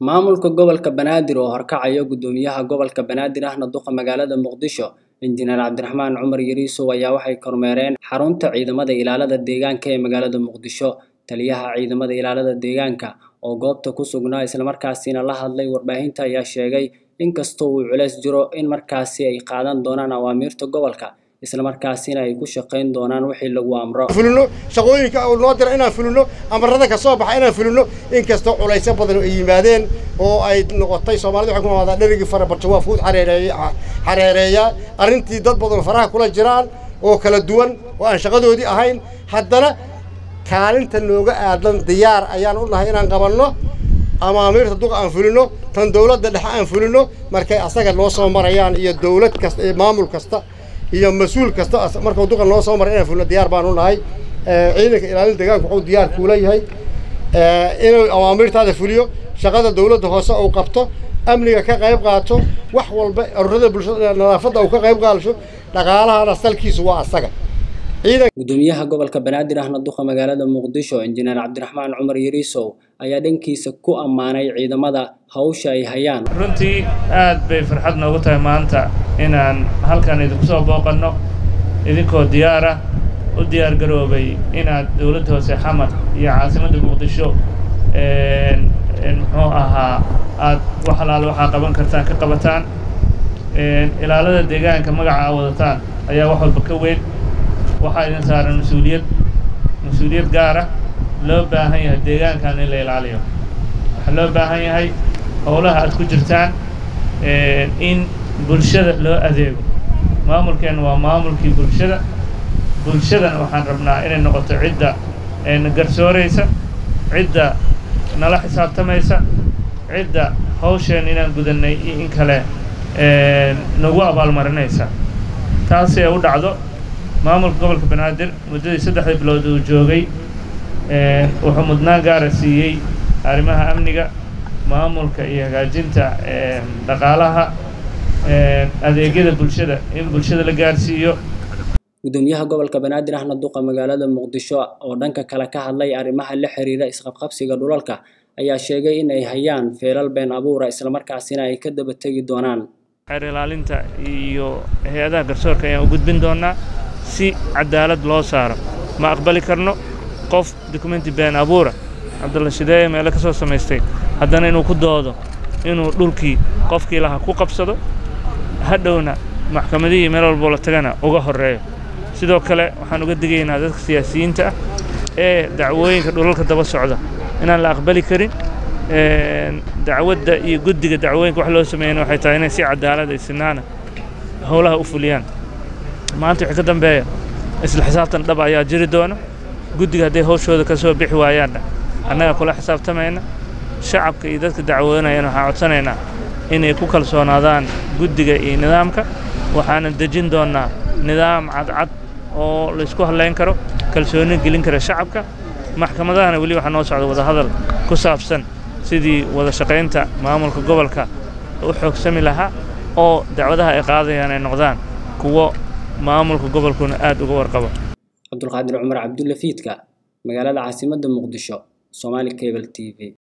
Maamulka Gobolka Banaadir oo horkacaya Guddoomiyaha Gobolka Banaadir ahna duqa magaalada Muqdisho Injineer Cabdiraxmaan Cumar Yariisow ayaa waxay kormeereen xarunta ciidamada ilaalada deegaanka ee magaalada Muqdisho. Taliyaha ciidamada ilaalada deegaanka oo goobta ku sugnaa islamarkaasina la hadlay warbaahinta ayaa sheegay in kastoo uu culeys jiro in markaasi ay qaadan doonaan awaamiirta gobolka islamarkaasina ay ku shaqayn doonaan wixii lagu amro. fulino shaqooyinka uu noo dira inaan fulino amarada ka soo baxa inaan fulino inkastoo culaysyo badan ay yimaadeen oo ay noqotay soomaalida waxay ku noqotaa dherigii farabarjo waa fuud xareereeya xareereeya arrintii dad badan faraha kula jiraan oo kala duwan oo aan shaqadoodii ahayn haddana kaalinta nooga aadan diyaar ayaan u nahay inaan qabanno amaamiirta duqa aan fulino tan dowladda dhexe aan fulino markay asaga noo soo marayaan iyo dowlad kasta iyo maamul kasta iyo mas-uul kasta markuu duqa noo soo maray inaan fulino diyaar baan u nahay ciidanka ilaalin deegaanka wuxuu diyaar kuula yahay inuu awaamiirtaada fuliyo shaqada dowladda hoose uu qabto amniga ka qayb qaato wax walba ururada bulshada nadaafadda uu ka qayb qaadasho dhaqaalahana salkiisu waa asaga Guddoomiyaha gobolka Banaadir ahna duqa magaalada Muqdisho Injineer Cabdiraxmaan Cumar Yariisow ayaa dhankiisa ku ammaanay ciidamada hawsha ay hayaan. runtii aad bay farxad noogu tahay maanta inaan halkan idinku soo booqanno idinkoo diyaar ah u diyaar garoobay inaad dowladda hoose xamar iyo caasimadda muqdisho muxuu ahaa aad wax alaale waxaa qaban kartaan ka qabataan ilaalada deegaanka magaca aa wadataan ayaa wax walba ka weyn waxaa idin saaran mas-uuliyad mas-uuliyad gaar ah loo baahan yahay deegaankan in la ilaaliyo waxaa loo baahan yahay howlaha aad ku jirtaan in bulshada loo adeego maamulkeenna waa maamulkii bulshada bulshadana waxaan rabnaa inay noqoto cidda na garsooraysa cidda nala xisaabtamaysa cidda hawsheen inaan gudannay iyo in kale nagu abaalmarinaysa taasi ay u dhacdo maamulka gobolka banaadir muddadii saddexda bilood uu joogay wuxuu mudnaan gaara siiyey arrimaha amniga maamulka iyo hagaajinta dhaqaalaha adeegyada bulshada in bulshada la gaarsiiyo Guddoomiyaha gobolka Banaadir ahna duqa magaalada Muqdisho oo dhanka kale ka hadlay arrimaha la xiriira isqabqabsiga dhulalka ayaa sheegay in ay hayaan feelal been abuura islamarkaasina ay ka daba tegi doonaan. xeer ilaalinta iyo hay-adaha garsoorka ayaan u gudbin doonaa si cadaalad loo saaro ma aqbali karno qof dukumenti been abuura cabdulla shideeye meelo ka soo samaystay haddana inuu ku doodo inuu dhulkii qofkii lahaa ku qabsado hadhowna maxkamadihii meel walboo la tagana uga horreeyo sidoo kale waxaan uga digaynaa dadka siyaasiyiinta ah ee dacwooyinka dhulalka daba socda inaan la aqbali karin dacwadda iyo guddiga dacwooyinka wax loo sameeyana waxay tahay inay si cadaalad ay sinaana howlaha u fuliyaan maanta wixii ka dambeeya isla xisaabtan dhab ayaa jiri doona guddiga hadday hawshooda ka soo bixi waayaanna annaga kula xisaabtamayna shacabka iyo dadka dacwoonayana waxaan codsanaynaa inay ku kalsoonaadaan guddiga iyo nidaamka waxaana dejin doonnaa nidaam cadcad oo laysku hadlayn karo kalsooni gelin kara shacabka maxkamadahana weli waxaa noo socda wadahadal ku saabsan sidii wada shaqaynta maamulka gobolka u xoogsami lahaa oo dacwadaha ay qaadayaan ay noqdaan kuwo maamulka gobolkuna aad uga warqabo cabdulqaadir cumar cabdulle fiidka magaalada caasimadda muqdisho somali cable t v